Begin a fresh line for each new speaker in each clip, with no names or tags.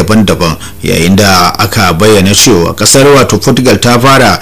daban-daban yayin da aka bayyana cewa kasar wato portugal ta fara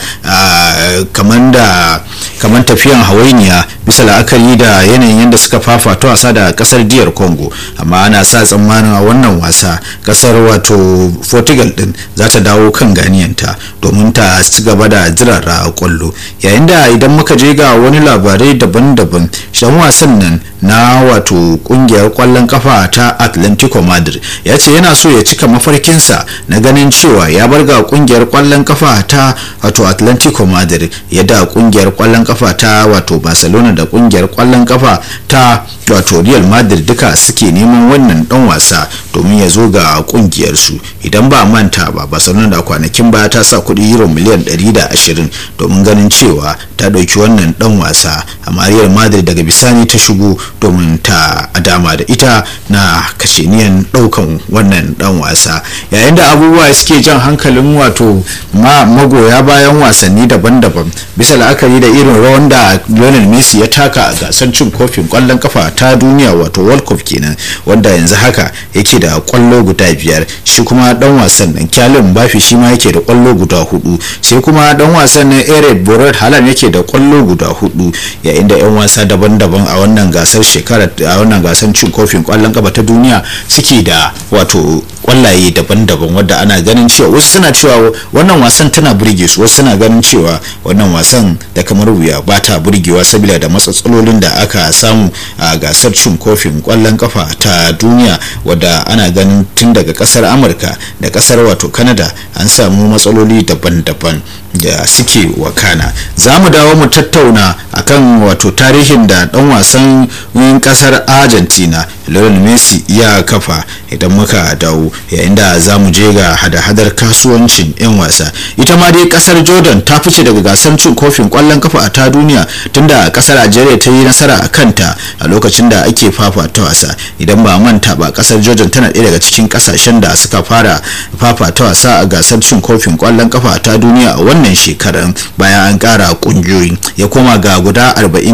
kamar da kamar tafiyan hawainiya bisa la'akari da yanayin yadda suka fafata wasa da kasar diyar congo amma ana sa tsammanin a wannan wasa kasar wato portugal din za ta dawo kan ganiyanta domin ta ci gaba da jirara kwallo yayin da idan muka je ga wani labarai daban-daban shan wasan nan na wato kungiyar kwallon kafa ta atlantico madrid ya ce yana so ya cika mafarkinsa na ganin cewa ya bar ga kungiyar kwallon kafa ta wato atlantico madrid yadda kungiyar kwallon kafa ta wato barcelona da kungiyar kwallon kafa ta wato real madrid duka suke neman wannan dan wasa domin ya zo ga kungiyar su idan ba manta ba barcelona da kwanakin baya ta sa kuɗi euro miliyan 120 domin ganin cewa ta ɗauki wannan dan wasa amma real madrid daga bisani ta shigo domin ta dama da ita na kasheniyan ɗaukan wannan dan wasa yayin da abubuwa suke jan hankalin wato magoya bayan wasanni daban-daban bisa la'akari da irin rawan da lionel messi ya taka a gasar cin kofin kwallon kafa ta duniya wato world cup kenan wanda yanzu haka yake da kwallo guda biyar shi kuma dan wasan nan kyalin bafi shi ma yake da kwallo guda hudu sai kuma dan wasan nan ered borat halan yake da kwallo guda hudu yayin da yan wasa daban-daban a wannan gasar shekara a wannan gasar cin kofin kwallon kafa ta duniya suke da wato kwallaye daban-daban wadda ana ganin cewa wasu suna cewa wannan wasan tana burge su wasu suna ganin cewa wannan wasan da kamar wuya ba ta burgewa saboda da matsatsalolin da aka samu a gasar cin kofin kwallon kafa ta duniya wadda ana ganin tun daga kasar amurka da kasar wato canada an samu matsaloli daban-daban da suke wakana za mu dawo mu tattauna akan wato tarihin da dan wasan kasar argentina lionel messi ya kafa idan muka dawo yayin da za mu je ga hada-hadar kasuwancin 'yan wasa ita ma dai kasar jordan ta fice daga gasar cin kofin kwallon kafa a ta duniya tunda kasar algeria ta yi nasara a kanta a lokacin da ake fafata wasa idan ba manta ba kasar jordan tana ɗaya daga cikin kasashen da suka fara fafata wasa a gasar cin kofin kwallon kafa a ta duniya a wannan shekarar bayan an kara kungiyoyi ya koma ga guda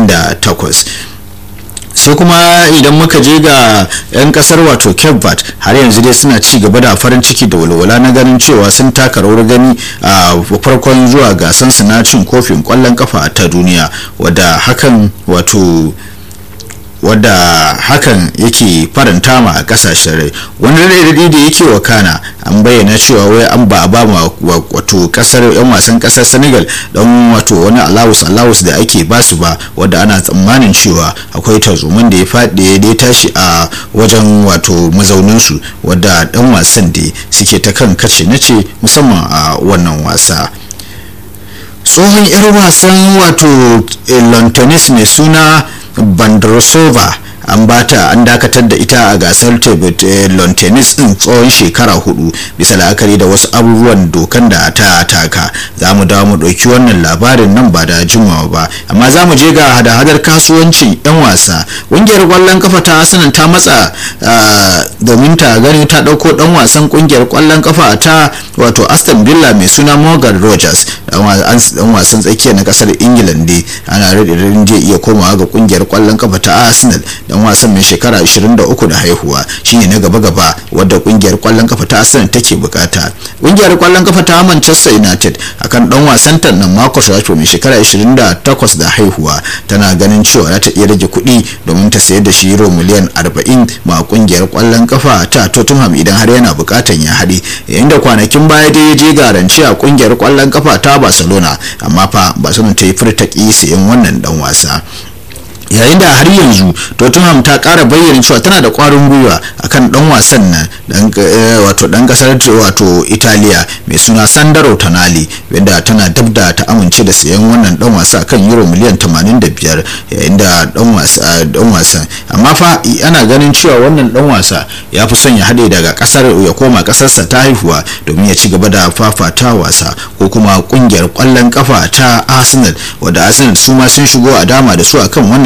48 sai kuma idan muka je ga 'yan kasar wato cape verde har yanzu dai suna ci gaba da farin ciki da walwala na ganin cewa sun taka rawar gani a farkon zuwa gasan su na cin kofin kwallon kafa ta duniya wadda hakan wato wadda hakan yake faranta ma a kasashen rai wani raɗaɗi da yake wakana an bayyana cewa wai an ba a ba ma wato kasar yan wasan kasar senegal don wato wani alawus alawus da ake basu ba wadda ana tsammanin cewa akwai tarzoman da ya faɗi da ya tashi a wajen wato mazauninsu wadda dan wasan da suke ta kan kace nace musamman a wannan wasa tsohon 'yar wasan wato lantonis mai suna bandrosova an bata an dakatar da ita a gasar table lawn tennis din tsawon shekara hudu bisa la'akari da wasu abubuwan dokan da ta taka za mu dawo mu ɗauki wannan labarin nan ba da jimawa ba amma za mu je ga hada-hadar kasuwancin 'yan wasa ƙungiyar ƙwallon kafa ta asanin ta matsa domin ta gani ta ɗauko ɗan wasan ƙungiyar ƙwallon kafa ta wato aston villa mai suna morgan rogers dan wasan tsakiya na kasar england ne ana radirin zai iya komawa ga ƙungiyar ƙwallon kafa ta arsenal dan wasan mai shekara 23 da haihuwa shine na gaba-gaba wadda kungiyar kwallon kafa ta Arsenal take bukata kungiyar kwallon kafa ta Manchester United akan dan wasan ta nan Marcus Rashford mai shekara 28 da haihuwa tana ganin cewa za ta iya rage kuɗi domin ta sayar da shi euro miliyan 40 ma kungiyar kwallon kafa ta Tottenham idan har yana bukatan ya haɗe yayin da kwanakin baya dai ya je garanci a kungiyar kwallon kafa ta Barcelona amma fa Barcelona ta yi furta ƙi sayan wannan dan wasa yayin da har yanzu tottenham ta kara bayyana cewa tana da kwarin gwiwa akan dan wasan nan dan wato dan kasar wato italiya mai suna sandaro tonali wanda tana dabda ta amince da sayan wannan dan wasa kan euro miliyan 85 yayin da dan wasa dan wasan amma fa ana ganin cewa wannan dan wasa ya fi son ya hade daga kasar ya koma kasarsa ta haihuwa domin ya ci gaba da fafata wasa ko kuma kungiyar kwallon kafa ta arsenal wadda arsenal su ma sun shigo a dama da su akan wannan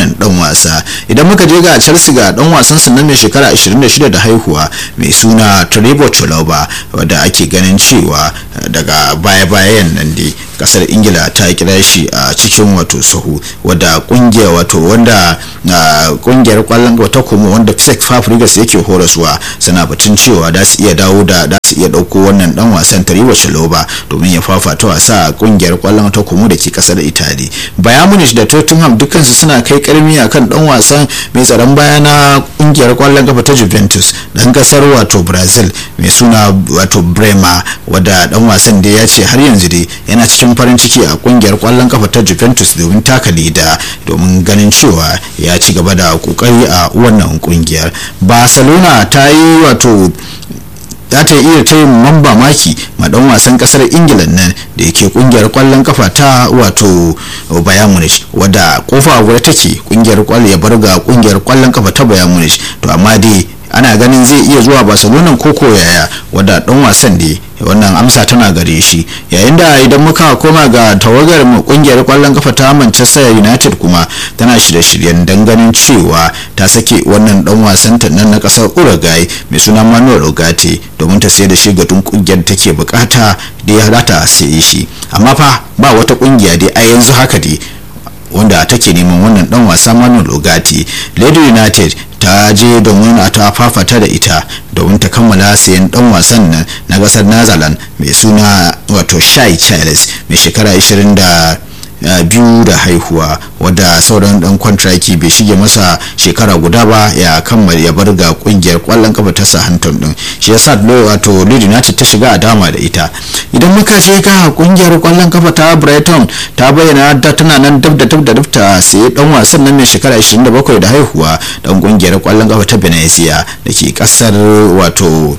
wannan dan wasa idan muka je ga chelsea ga dan wasan su na mai shekara 26 da haihuwa mai suna trevor chalobah wadda ake ganin cewa daga baya-bayan nan dai kasar ingila ta kira shi a cikin wato sahu wadda kungiyar wato wanda kungiyar kwallon wata kuma wanda Cesc Fabregas yake horaswa suna batun cewa da su iya dawo da da su iya dauko wannan dan wasan Tariwa Chaloba domin ya fafata wasa a kungiyar kwallon ta kuma da ke kasar Italy Bayern Munich da Tottenham dukansu suna kai karmi akan dan wasan mai tsaron baya na kungiyar kwallon kafa ta Juventus dan kasar wato Brazil mai suna wato Bremer wadda dan wasan da ya ce har yanzu dai yana cikin farin ciki a kungiyar kwallon kafa ta Juventus domin taka leda domin ganin cewa ya ci gaba da kokari a wannan kungiyar Barcelona ta yi wato za ta iya ta mamba maki ma dan wasan kasar ingila nan da yake kungiyar kwallon kafa ta wato bayan munich wadda kofa a guda take kungiyar kwallo ya bar ga kungiyar kwallon kafa ta bayan munich to amma dai ana ganin zai iya zuwa barcelona koko yaya wadda dan wasan da wannan amsa tana gare shi yayin da idan muka koma ga tawagar kungiyar kwallon kafa ta manchester united kuma tana shirye-shiryen don ganin cewa ta sake wannan dan wasan ta nan na kasar uruguay mai suna manuel ogate domin ta sayar da shi ga tun kungiyar take bukata da ya hada sai shi amma fa ba wata kungiya dai a yanzu haka dai wanda take neman wannan dan wasa manuel ogate lady united ta je domin a ta fafata da ita domin ta kammala sayan dan wasan nan na kasar netherlands mai suna wato shai charles mai shekara 20 da biyu da haihuwa wadda sauran dan kwantraki bai shige masa shekara guda ba ya kammala ya bar ga kungiyar kwallon kafa ta Southampton din shi yasa wato Leeds United ta shiga a dama da ita idan muka je ga kungiyar kwallon kafa ta Brighton ta bayyana da tana nan dab da dab da dab ta sai dan wasan nan mai shekara 27 da haihuwa dan kungiyar kwallon kafa ta Venezia da ke kasar wato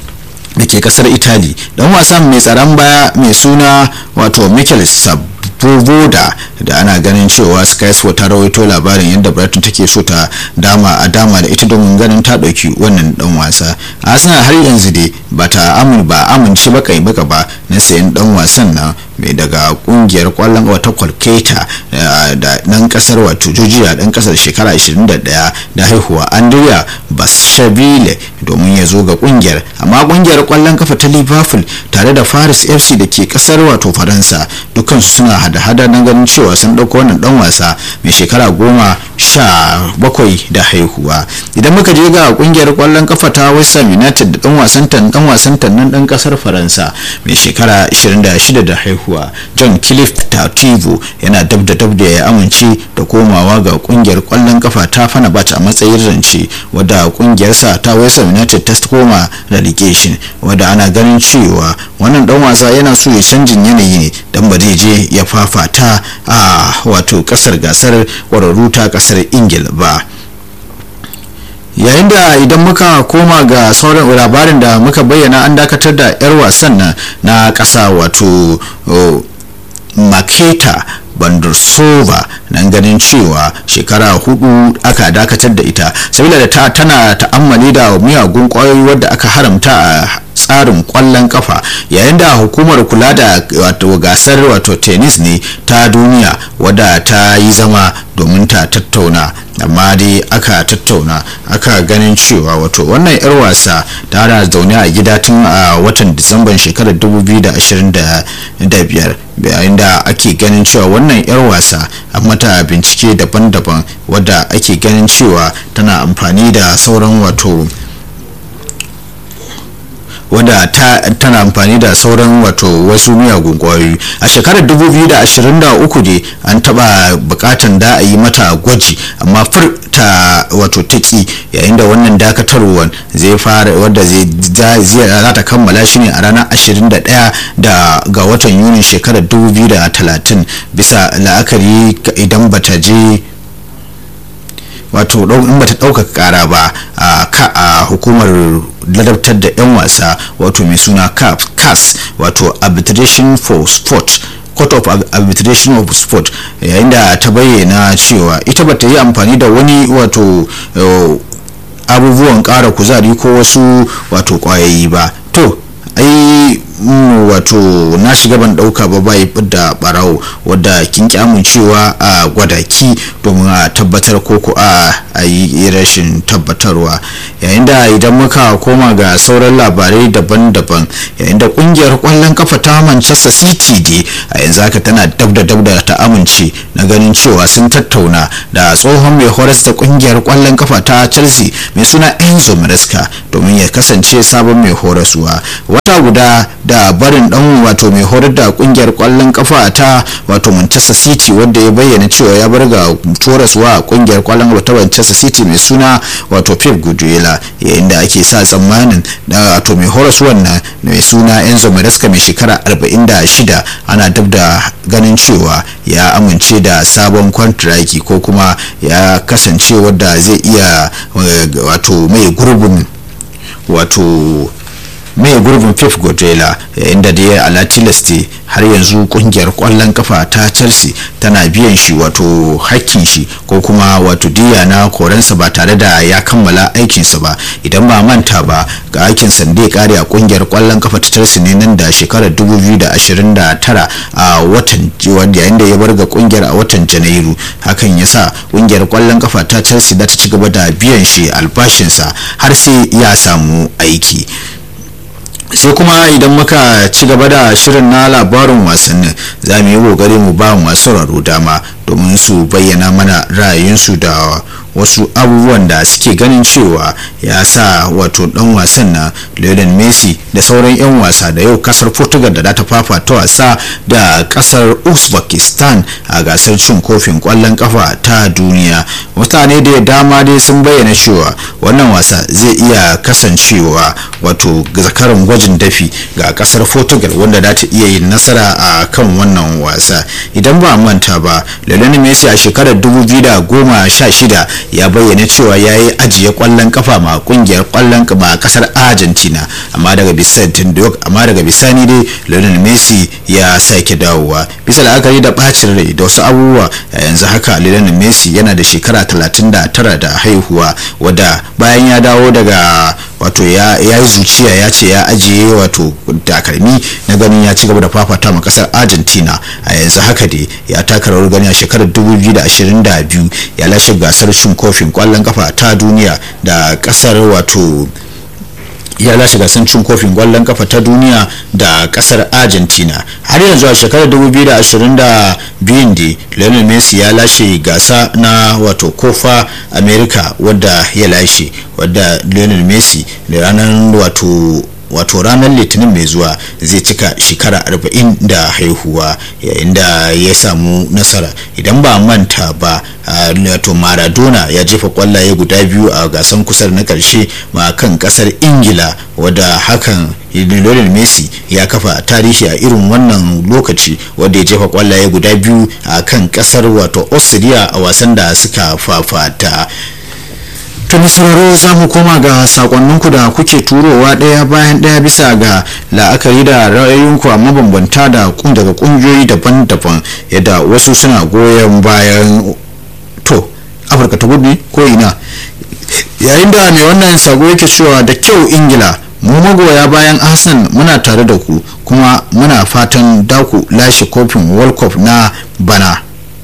da ke kasar Italy dan wasan mai tsaron baya mai suna wato Mikel Sab Vovoda da ana ganin cewa Sky Sport ta rawaito labarin yadda Brighton take so ta dama a dama da ita domin ganin ta dauki wannan dan wasa. Arsenal har yanzu dai ba ta amin ba amince ba kai baka ba na sayan dan wasan nan mai daga kungiyar kwallon wata kwalketa da nan kasar wato Georgia dan kasar shekara 21 da haihuwa Andrea Bashabile domin ya zo ga kungiyar amma kungiyar kwallon kafa ta Liverpool tare da Paris FC da ke kasar wato Faransa dukkan suna hada-hada na ganin cewa sun dauko wannan dan wasa mai shekara goma sha bakwai da haihuwa idan muka je ga kungiyar kwallon kafa ta West Ham United da dan wasan tan dan wasan tan nan dan kasar Faransa mai shekara 26 da haihuwa John Cliff Tativo yana dab da dab da ya amince da komawa ga kungiyar kwallon kafa ta Fenerbahce a matsayin rance wadda kungiyarsa ta West Ham United ta koma relegation wadda ana ganin cewa wannan dan wasa yana so ya canjin yanayi ne dan ba zai je ya fafata a wato kasar gasar kwararru ta kasar ingila ba yayin da idan muka koma ga sauran labarin da muka bayyana an dakatar da 'yar wasan na kasa wato maketa bandursova nan ganin cewa shekara hudu aka dakatar da ita sabila da ta tana ta'ammali da miyagun kwayoyi wadda aka haramta a tsarin kwallon kafa yayin da hukumar kula da wato gasar wato tennis ne ta duniya wadda ta yi zama domin ta tattauna amma dai aka tattauna aka ganin cewa wato wannan yar wasa ta zaune a gida tun a watan disamban shekarar 2025 yayin da ake ganin cewa wannan yar wasa a mata bincike daban-daban wadda ake ganin cewa tana amfani da sauran wato wadda tana amfani da sauran wato wasu miyagun kwayoyi a shekarar 2023 ne an taba bukatan da a yi mata gwaji amma fur ta wato taki yayin da wannan dakatarwar zai fara wadda zai za ta kammala shi ne a ranar 21 da ga watan yunin shekarar 2030 bisa la'akari idan bata je wato in bata ɗaukaka kara ba a hukumar ladabtar da 'yan wasa wato mai suna cas wato arbitration for sport court of arbitration of sport yayin da ta bayyana cewa ita bata yi amfani da wani wato abubuwan ƙara kuzari ko wasu wato kwayoyi ba to ai wato na shiga ban dauka ba bai da barawo wadda kin ki amincewa a gwada ki domin a tabbatar ko ko a yi rashin tabbatarwa yayin da idan muka koma ga sauran labarai daban-daban yayin da kungiyar kwallon kafa ta manchester city dai a yanzu haka tana dab da dab da ta amince na ganin cewa sun tattauna da tsohon mai horas da kungiyar kwallon kafa ta chelsea mai suna enzo maresca domin ya kasance sabon mai horaswa wata guda da barin dan wato mai horar da kungiyar kwallon kafa ta wato manchester city wanda ya bayyana cewa ya bar ga horaswa a kungiyar kwallon kafa ta manchester city mai suna wato pep guardiola yayin da ake sa tsammanin da wato mai horaswan nan mai suna enzo maresca mai shekara 46 ana dab da ganin cewa ya amince da sabon kwantiraki ko kuma ya kasance wadda zai iya wato mai gurbin wato mai gurbin pep guardiola yayin da dai ala tilasti har yanzu kungiyar kwallon kafa ta chelsea tana biyan shi wato hakkin shi ko kuma wato diya na korensa ba tare da ya kammala aikinsa ba idan ba manta ba ga aikin sande kare a kungiyar kwallon kafa ta chelsea ne nan da shekarar 2029 a watan yayin da ya bar ga kungiyar a watan janairu hakan ya sa kungiyar kwallon kafa ta chelsea da ta ci gaba da biyan shi albashinsa har sai ya samu aiki sai kuma idan muka ci gaba da shirin na labarin wasannin za mu yi kokari mu ba masu sauraro dama domin su bayyana mana ra'ayinsu da wasu abubuwan da suke ganin cewa ya sa wato dan wasan na Lionel Messi da sauran 'yan wasa da yau kasar Portugal da ta fafata wasa da kasar Uzbekistan a gasar cin kofin kwallon kafa ta duniya mutane da dama dai sun bayyana cewa wannan wasa zai iya kasancewa wato zakaran gwajin dafi ga kasar Portugal wanda za ta iya yin nasara a kan wannan wasa idan ba manta ba Lionel Messi a shekarar 2016 ya bayyana cewa ya yi ajiye kwallon kafa ma kungiyar kwallon kafa a kasar argentina amma daga bisani amma daga bisani dai lionel messi ya sake dawowa bisa la'akari da bacin rai da wasu abubuwa yanzu haka lionel messi yana da shekara 39 da haihuwa wadda bayan ya dawo daga wato ya yi zuciya ya ce ya ajiye wato takalmi na ganin ya ci gaba da fafata ma kasar argentina a yanzu haka dai ya taka rawar gani a shekarar 2022 ya lashe gasar cin kofin kwallon kafa ta duniya da kasar wato ya lashe gasar cin kofin kwallon kafa ta duniya da kasar argentina har yanzu a shekarar 2022 da lionel messi ya lashe gasa na wato kofa america wadda ya lashe wadda lionel messi da ranar wato wato ranar litinin mai zuwa zai cika shekara 40 da haihuwa yayin da ya samu nasara idan ba manta ba wato maradona ya jefa kwallaye guda biyu a gasan kusar na karshe ma kan kasar ingila wadda hakan lionel messi ya kafa tarihi a irin wannan lokaci wadda ya jefa kwallaye guda biyu a kan kasar wato austria a wasan da suka fafata to sauraro za mu koma ga sakonninku da kuke turowa ɗaya bayan ɗaya bisa ga la'akari da ra'ayoyinku a mabambanta da daga ƙungiyoyi daban-daban yadda wasu suna goyon bayan to afirka ta gudu ko ina yayin da mai wannan sako yake cewa da kyau ingila mu magoya bayan hassan muna tare da ku kuma muna fatan daku lashe kofin world cup na bana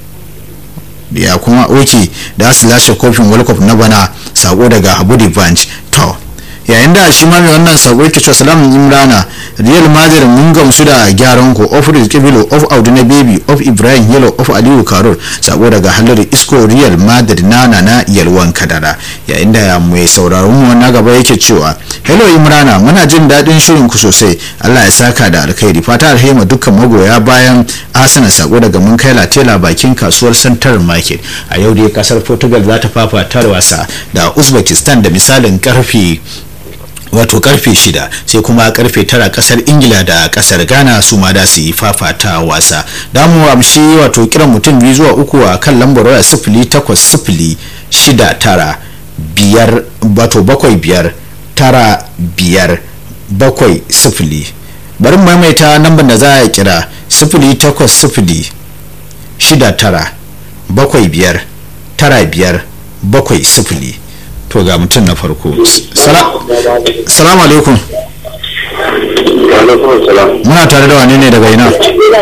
ya kuma oke da su lashe kofin world cup na bana sako daga abu bunch to yayin da shi ma mai wannan sako yake cewa salamun imrana real madrid mun gamsu da gyaran ku of rizkibilo of auduna baby of ibrahim yellow of aliyu karol sako daga halar isko real madrid nana na yalwan kadara yayin da mai sauraron mu na gaba yake cewa hello imrana muna jin daɗin shirin ku sosai allah ya saka da alkhairi fata alhema dukkan magoya bayan asana sako daga mun kai latela bakin kasuwar central market a yau dai kasar portugal za ta fafata wasa da uzbekistan da misalin karfe wato karfe shida sai kuma karfe tara kasar ingila da kasar ghana su ma da su yi fafata wasa damu amshi wato kiran mutum biyu zuwa uku a kan lambar waya sifili takwas sifili shida tara biyar wato bakwai biyar tara biyar bakwai sifili bari maimaita lambar da za a kira sifili takwas sifili shida tara bakwai biyar tara biyar bakwai sifili to ga mutum na farko salamu alaikum
alaikum salam
muna tare da wane ne daga ina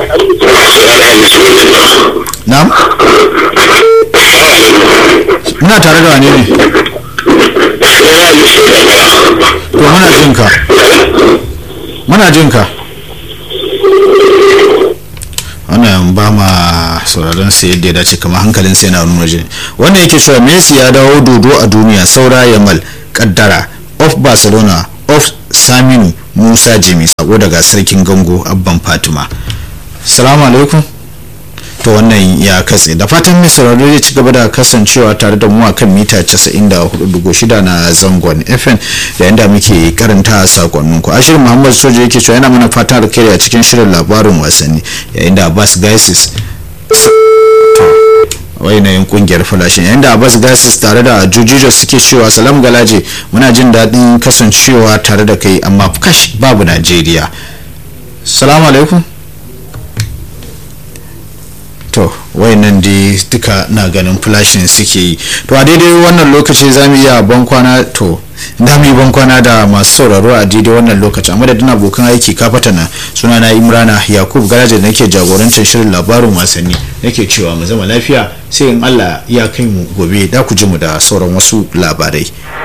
na'am muna tare da wane ne to muna jin ka muna jin ka wannan ba ma sauraron sa yadda ya dace kamar hankalin sai na wani waje wannan yake cewa messi ya dawo dodo a duniya saura yamal kaddara of barcelona of saminu musa jimi sako daga sarkin gango abban fatima salamu alaikum to wannan ya katse da fatan mai sauraro zai ci gaba da kasancewa tare da mu a kan mita 94.6 na zangon fm da yadda muke karanta sakonnin ku ashirin muhammad soja yake cewa yana mana fatan alkhairi a cikin shirin labarin wasanni yayin da abbas gaisis yanayin kungiyar falashin yayin da abbas gasis tare da jujujo suke cewa salam galaje muna jin daɗin kasancewa tare da kai amma kash babu najeriya salamu alaikum to wayannan dai duka na ganin flashin suke yi to a daidai wannan lokaci za mu iya bankwana to da mu yi bankwana da masu sauraro a daidai wannan lokaci a madadin abokan aiki kafata na suna na imrana yakub garaje da nake jagorancin shirin labarin wasanni nake cewa mu zama lafiya sai in allah ya kai mu gobe da ku ji mu da sauran wasu labarai